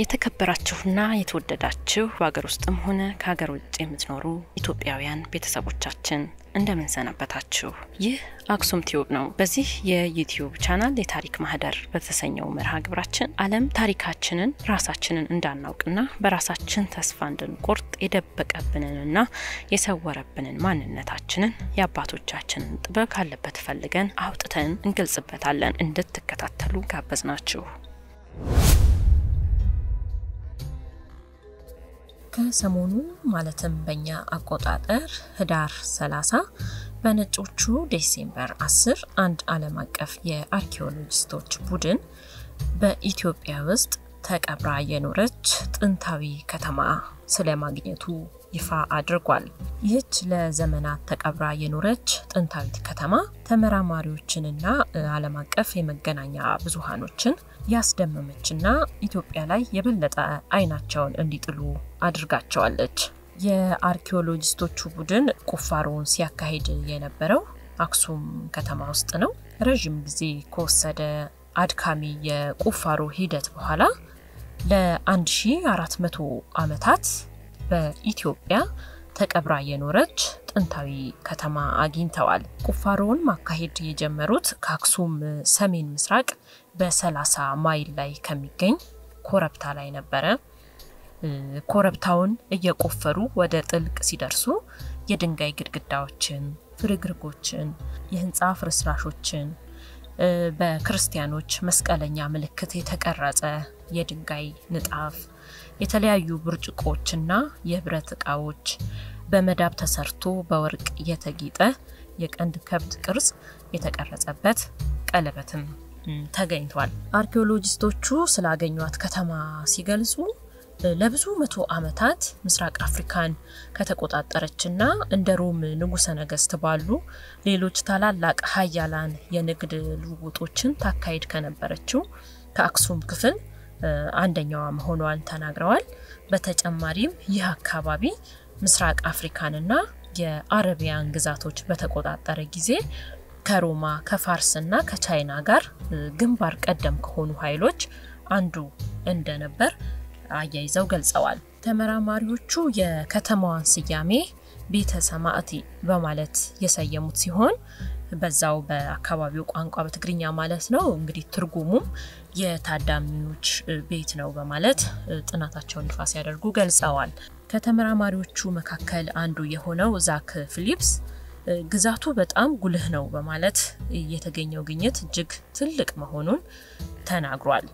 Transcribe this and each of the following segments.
የተከበራችሁና የተወደዳችሁ በሀገር ውስጥም ሆነ ከሀገር ውጭ የምትኖሩ ኢትዮጵያውያን ቤተሰቦቻችን እንደምን ሰነበታችሁ? ይህ አክሱም ቲዩብ ነው። በዚህ የዩቲዩብ ቻናል የታሪክ ማህደር በተሰኘው መርሃ ግብራችን ዓለም ታሪካችንን ራሳችንን እንዳናውቅና በራሳችን ተስፋ እንድንቆርጥ የደበቀብንንና የሰወረብንን ማንነታችንን የአባቶቻችንን ጥበብ ካለበት ፈልገን አውጥተን እንገልጽበታለን። እንድትከታተሉ ጋበዝናችሁ። ከሰሞኑ ማለትም በእኛ አቆጣጠር ህዳር 30 በነጮቹ ዴሴምበር 10 አንድ ዓለም አቀፍ የአርኪኦሎጂስቶች ቡድን በኢትዮጵያ ውስጥ ተቀብራ የኖረች ጥንታዊ ከተማ ስለማግኘቱ ይፋ አድርጓል። ይህች ለዘመናት ተቀብራ የኖረች ጥንታዊት ከተማ ተመራማሪዎችንና ዓለም አቀፍ የመገናኛ ብዙሃኖችን ያስደመመችና ኢትዮጵያ ላይ የበለጠ አይናቸውን እንዲጥሉ አድርጋቸዋለች። የአርኪኦሎጂስቶቹ ቡድን ቁፋሮውን ሲያካሂድ የነበረው አክሱም ከተማ ውስጥ ነው። ረዥም ጊዜ ከወሰደ አድካሚ የቁፋሮ ሂደት በኋላ ለ1400 ዓመታት በኢትዮጵያ ተቀብራ የኖረች ጥንታዊ ከተማ አግኝተዋል። ቁፋሮውን ማካሄድ የጀመሩት ከአክሱም ሰሜን ምስራቅ በ30 ማይል ላይ ከሚገኝ ኮረብታ ላይ ነበረ። ኮረብታውን እየቆፈሩ ወደ ጥልቅ ሲደርሱ የድንጋይ ግድግዳዎችን፣ ፍርግርጎችን፣ የህንፃ ፍርስራሾችን በክርስቲያኖች መስቀለኛ ምልክት የተቀረጸ የድንጋይ ንጣፍ፣ የተለያዩ ብርጭቆችና የብረት እቃዎች፣ በመዳብ ተሰርቶ በወርቅ የተጌጠ የቀንድ ከብት ቅርጽ የተቀረጸበት ቀለበትም ተገኝቷል። አርኪኦሎጂስቶቹ ስላገኟት ከተማ ሲገልጹ ለብዙ መቶ ዓመታት ምስራቅ አፍሪካን ከተቆጣጠረችና እንደ ሮም ንጉሠ ነገስት ባሉ ሌሎች ታላላቅ ሀያላን የንግድ ልውውጦችን ታካሂድ ከነበረችው ከአክሱም ክፍል አንደኛዋ መሆኗን ተናግረዋል። በተጨማሪም ይህ አካባቢ ምስራቅ አፍሪካንና የአረቢያን ግዛቶች በተቆጣጠረ ጊዜ ከሮማ ከፋርስና ከቻይና ጋር ግንባር ቀደም ከሆኑ ኃይሎች አንዱ እንደነበር አያይዘው ገልጸዋል። ተመራማሪዎቹ የከተማዋን ስያሜ ቤተ ሰማዕቲ በማለት የሰየሙት ሲሆን በዛው በአካባቢው ቋንቋ በትግርኛ ማለት ነው። እንግዲህ ትርጉሙም የታዳሚዎች ቤት ነው በማለት ጥናታቸውን ይፋ ሲያደርጉ ገልጸዋል። ከተመራማሪዎቹ መካከል አንዱ የሆነው ዛክ ፊሊፕስ ግዛቱ በጣም ጉልህ ነው በማለት የተገኘው ግኝት እጅግ ትልቅ መሆኑን ተናግሯል።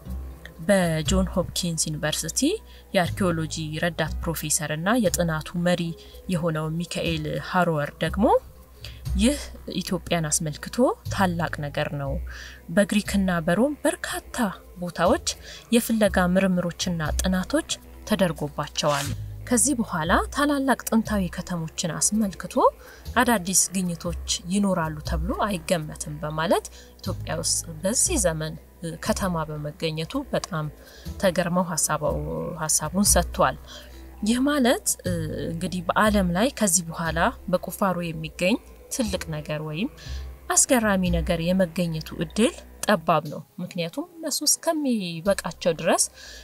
በጆን ሆፕኪንስ ዩኒቨርሲቲ የአርኪኦሎጂ ረዳት ፕሮፌሰር እና የጥናቱ መሪ የሆነው ሚካኤል ሃሮወር ደግሞ ይህ ኢትዮጵያን አስመልክቶ ታላቅ ነገር ነው። በግሪክና በሮም በርካታ ቦታዎች የፍለጋ ምርምሮችና ጥናቶች ተደርጎባቸዋል። ከዚህ በኋላ ታላላቅ ጥንታዊ ከተሞችን አስመልክቶ አዳዲስ ግኝቶች ይኖራሉ ተብሎ አይገመትም በማለት ኢትዮጵያ ውስጥ በዚህ ዘመን ከተማ በመገኘቱ በጣም ተገርመው ሀሳቡን ሰጥቷል። ይህ ማለት እንግዲህ በዓለም ላይ ከዚህ በኋላ በቁፋሮ የሚገኝ ትልቅ ነገር ወይም አስገራሚ ነገር የመገኘቱ እድል ጠባብ ነው። ምክንያቱም እነሱ እስከሚበቃቸው ድረስ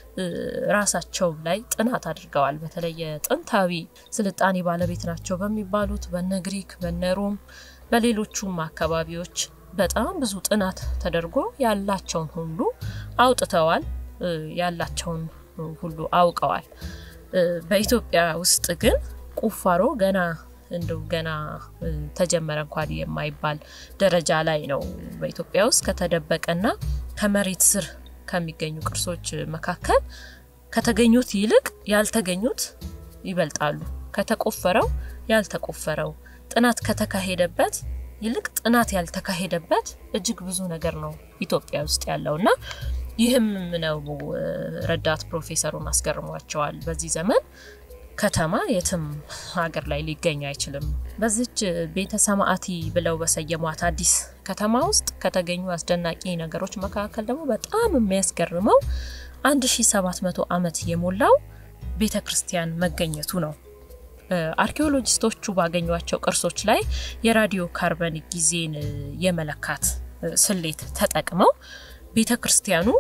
ራሳቸው ላይ ጥናት አድርገዋል። በተለይ የጥንታዊ ስልጣኔ ባለቤት ናቸው በሚባሉት በነ ግሪክ፣ በነ ሮም፣ በሌሎቹም አካባቢዎች በጣም ብዙ ጥናት ተደርጎ ያላቸውን ሁሉ አውጥተዋል። ያላቸውን ሁሉ አውቀዋል። በኢትዮጵያ ውስጥ ግን ቁፋሮ ገና እንደው ገና ተጀመረ እንኳን የማይባል ደረጃ ላይ ነው። በኢትዮጵያ ውስጥ ከተደበቀና ከመሬት ስር ከሚገኙ ቅርሶች መካከል ከተገኙት ይልቅ ያልተገኙት ይበልጣሉ። ከተቆፈረው ያልተቆፈረው ጥናት ከተካሄደበት ይልቅ ጥናት ያልተካሄደበት እጅግ ብዙ ነገር ነው ኢትዮጵያ ውስጥ ያለውና ይህም ነው ረዳት ፕሮፌሰሩን አስገርሟቸዋል። በዚህ ዘመን ከተማ የትም ሀገር ላይ ሊገኝ አይችልም። በዚች ቤተ ሰማዕቲ ብለው በሰየሟት አዲስ ከተማ ውስጥ ከተገኙ አስደናቂ ነገሮች መካከል ደግሞ በጣም የሚያስገርመው 1700 ዓመት የሞላው ቤተ ክርስቲያን መገኘቱ ነው። አርኪኦሎጂስቶቹ ባገኟቸው ቅርሶች ላይ የራዲዮ ካርበን ጊዜን የመለካት ስሌት ተጠቅመው ቤተ ክርስቲያኑ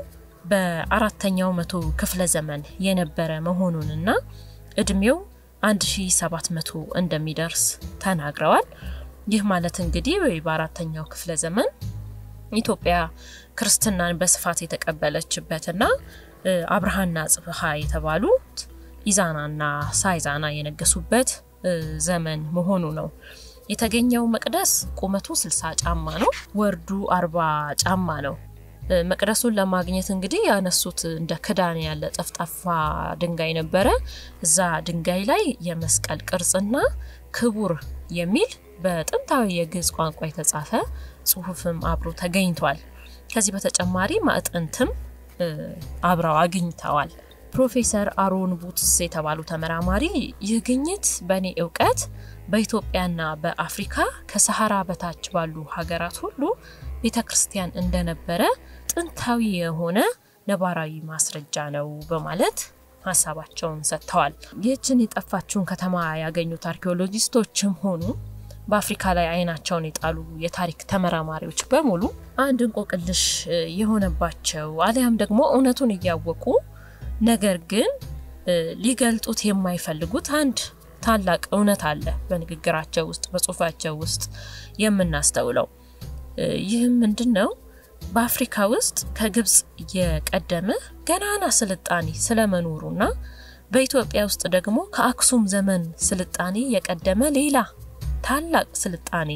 በአራተኛው መቶ ክፍለ ዘመን የነበረ መሆኑንና እድሜው 1700 እንደሚደርስ ተናግረዋል። ይህ ማለት እንግዲህ ወይ በአራተኛው ክፍለ ዘመን ኢትዮጵያ ክርስትናን በስፋት የተቀበለችበትና አብርሃና ጽብሃ የተባሉት ኢዛናና ሳይዛና የነገሱበት ዘመን መሆኑ ነው። የተገኘው መቅደስ ቁመቱ 60 ጫማ ነው፣ ወርዱ 40 ጫማ ነው። መቅደሱን ለማግኘት እንግዲህ ያነሱት እንደ ክዳን ያለ ጠፍጣፋ ድንጋይ ነበረ። እዛ ድንጋይ ላይ የመስቀል ቅርጽና ክቡር የሚል በጥንታዊ የግዕዝ ቋንቋ የተጻፈ ጽሑፍም አብሮ ተገኝቷል። ከዚህ በተጨማሪ ማዕጠንትም አብረው አግኝተዋል። ፕሮፌሰር አሮን ቡትስ የተባሉ ተመራማሪ ይህ ግኝት በእኔ እውቀት በኢትዮጵያና በአፍሪካ ከሰሐራ በታች ባሉ ሀገራት ሁሉ ቤተ ክርስቲያን እንደነበረ ጥንታዊ የሆነ ነባራዊ ማስረጃ ነው በማለት ሀሳባቸውን ሰጥተዋል። ይህችን የጠፋችውን ከተማ ያገኙት አርኪኦሎጂስቶችም ሆኑ በአፍሪካ ላይ አይናቸውን የጣሉ የታሪክ ተመራማሪዎች በሙሉ አንድ እንቆቅልሽ የሆነባቸው አሊያም ደግሞ እውነቱን እያወቁ ነገር ግን ሊገልጡት የማይፈልጉት አንድ ታላቅ እውነት አለ በንግግራቸው ውስጥ በጽሁፋቸው ውስጥ የምናስተውለው። ይህም ምንድን ነው? በአፍሪካ ውስጥ ከግብፅ የቀደመ ገናና ስልጣኔ ስለመኖሩና በኢትዮጵያ ውስጥ ደግሞ ከአክሱም ዘመን ስልጣኔ የቀደመ ሌላ ታላቅ ስልጣኔ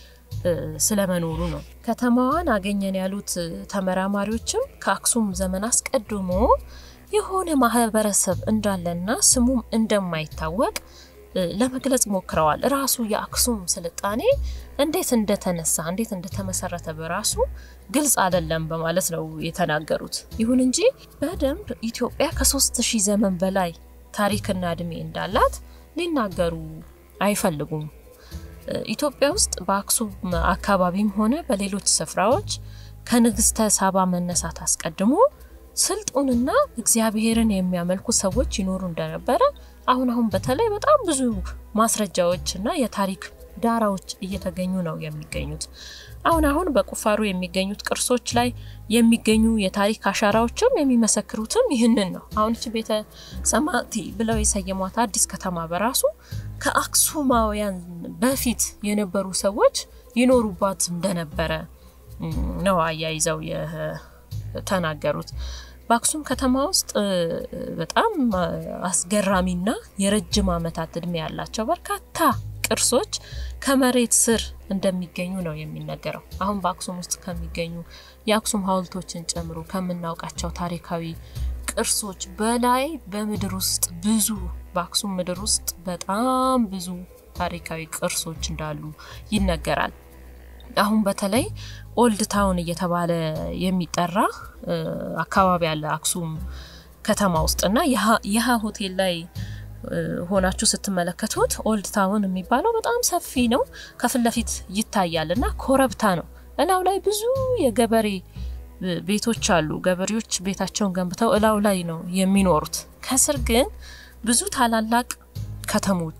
ስለመኖሩ ነው። ከተማዋን አገኘን ያሉት ተመራማሪዎችም ከአክሱም ዘመን አስቀድሞ የሆነ ማህበረሰብ እንዳለና ስሙም እንደማይታወቅ ለመግለጽ ሞክረዋል። ራሱ የአክሱም ስልጣኔ እንዴት እንደተነሳ እንዴት እንደተመሰረተ በራሱ ግልጽ አይደለም በማለት ነው የተናገሩት። ይሁን እንጂ በደንብ ኢትዮጵያ ከሶስት ሺህ ዘመን በላይ ታሪክና እድሜ እንዳላት ሊናገሩ አይፈልጉም። ኢትዮጵያ ውስጥ በአክሱም አካባቢም ሆነ በሌሎች ስፍራዎች ከንግስተ ሳባ መነሳት አስቀድሞ ስልጡንና እግዚአብሔርን የሚያመልኩ ሰዎች ይኖሩ እንደነበረ አሁን አሁን በተለይ በጣም ብዙ ማስረጃዎች እና የታሪክ ዳራዎች እየተገኙ ነው የሚገኙት። አሁን አሁን በቁፋሮ የሚገኙት ቅርሶች ላይ የሚገኙ የታሪክ አሻራዎችም የሚመሰክሩትም ይህንን ነው። አሁን እቺ ቤተ ሰማዕቲ ብለው የሰየሟት አዲስ ከተማ በራሱ ከአክሱማውያን በፊት የነበሩ ሰዎች ይኖሩባት እንደነበረ ነው አያይዘው የተናገሩት። በአክሱም ከተማ ውስጥ በጣም አስገራሚና የረጅም ዓመታት እድሜ ያላቸው በርካታ ቅርሶች ከመሬት ስር እንደሚገኙ ነው የሚነገረው። አሁን በአክሱም ውስጥ ከሚገኙ የአክሱም ሐውልቶችን ጨምሮ ከምናውቃቸው ታሪካዊ ቅርሶች በላይ በምድር ውስጥ ብዙ በአክሱም ምድር ውስጥ በጣም ብዙ ታሪካዊ ቅርሶች እንዳሉ ይነገራል። አሁን በተለይ ኦልድ ታውን እየተባለ የሚጠራ አካባቢ አለ አክሱም ከተማ ውስጥና የሀ ሆቴል ላይ ሆናችሁ ስትመለከቱት ኦልድ ታውን የሚባለው በጣም ሰፊ ነው። ከፊት ለፊት ይታያል እና ኮረብታ ነው። እላው ላይ ብዙ የገበሬ ቤቶች አሉ። ገበሬዎች ቤታቸውን ገንብተው እላው ላይ ነው የሚኖሩት። ከስር ግን ብዙ ታላላቅ ከተሞች፣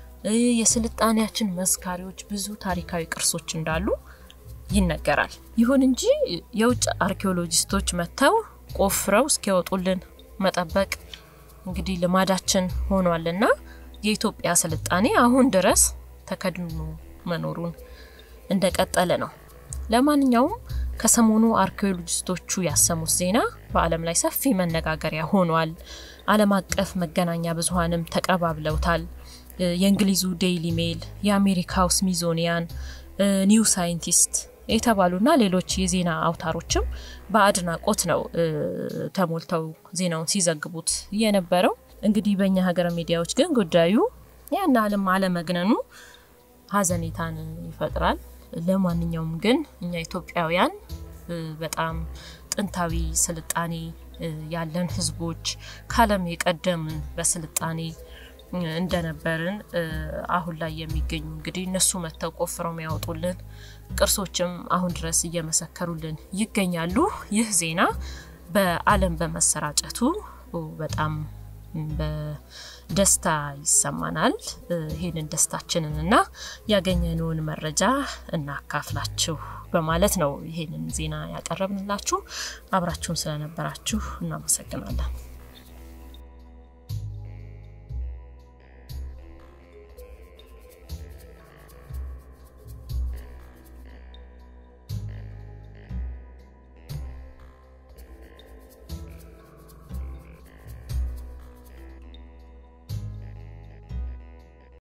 የስልጣኔያችን መስካሪዎች፣ ብዙ ታሪካዊ ቅርሶች እንዳሉ ይነገራል። ይሁን እንጂ የውጭ አርኪኦሎጂስቶች መጥተው ቆፍረው እስኪያወጡልን መጠበቅ እንግዲህ ልማዳችን ሆኗልና የኢትዮጵያ ስልጣኔ አሁን ድረስ ተከድኖ መኖሩን እንደቀጠለ ነው። ለማንኛውም ከሰሞኑ አርኪኦሎጂስቶቹ ያሰሙት ዜና በዓለም ላይ ሰፊ መነጋገሪያ ሆኗል። ዓለም አቀፍ መገናኛ ብዙኃንም ተቀባብለውታል። የእንግሊዙ ዴይሊ ሜል፣ የአሜሪካው ስሚዞኒያን፣ ኒው ሳይንቲስት የተባሉና ሌሎች የዜና አውታሮችም በአድናቆት ነው ተሞልተው ዜናውን ሲዘግቡት የነበረው። እንግዲህ በእኛ ሀገር ሚዲያዎች ግን ጉዳዩ ያን አለም አለመግነኑ ሀዘኔታን ይፈጥራል። ለማንኛውም ግን እኛ ኢትዮጵያውያን በጣም ጥንታዊ ስልጣኔ ያለን ህዝቦች ከዓለም የቀደምን በስልጣኔ እንደነበርን አሁን ላይ የሚገኙ እንግዲህ እነሱ መጥተው ቆፍረው የሚያወጡልን ቅርሶችም አሁን ድረስ እየመሰከሩልን ይገኛሉ። ይህ ዜና በዓለም በመሰራጨቱ በጣም በደስታ ይሰማናል። ይህንን ደስታችንን እና ያገኘነውን መረጃ እናካፍላችሁ። በማለት ነው ይሄንን ዜና ያቀረብንላችሁ። አብራችሁን ስለነበራችሁ እናመሰግናለን።